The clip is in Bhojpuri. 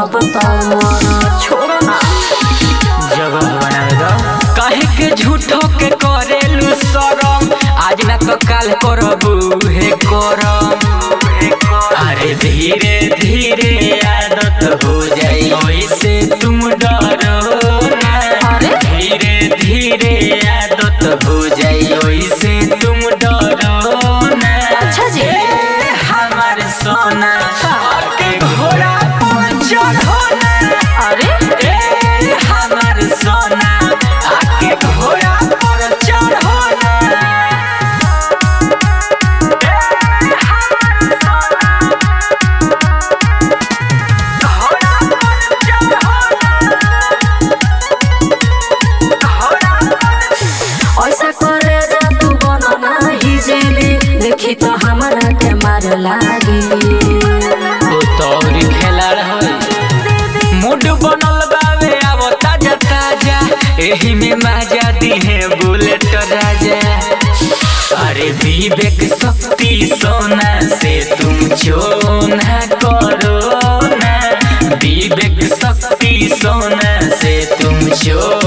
बनब तमर छोड़ो ना जगह बनाएगा काहे के झूठो के करेलू शरम आज ना तो काल करबू हे करम अरे धीरे धीरे आदत हो जाई ओइसे तुम डरो ना अरे? धीरे धीरे आदत हो जाई ओइसे तुम डरो ना अच्छा जी। ए, हमार सोना के घोड़ा पर चढ़ो ना अरे ए हमर सोना आके घोड़ा पर चढ़ो ना ए हमर सोना घोड़ा पर चढ़ो घोड़ा पर ऐसा करे जा तू बन नाही जेबी देखी तो हमरा के मार लागी ओ तौरी खेलाड़ है मूड बनल बावे आव ताजा ताजा एही में मजा दिहे बुलेट राजा अरे विवेक शक्ति सोना से तुम चोना करो ना विवेक शक्ति सोना से तुम चो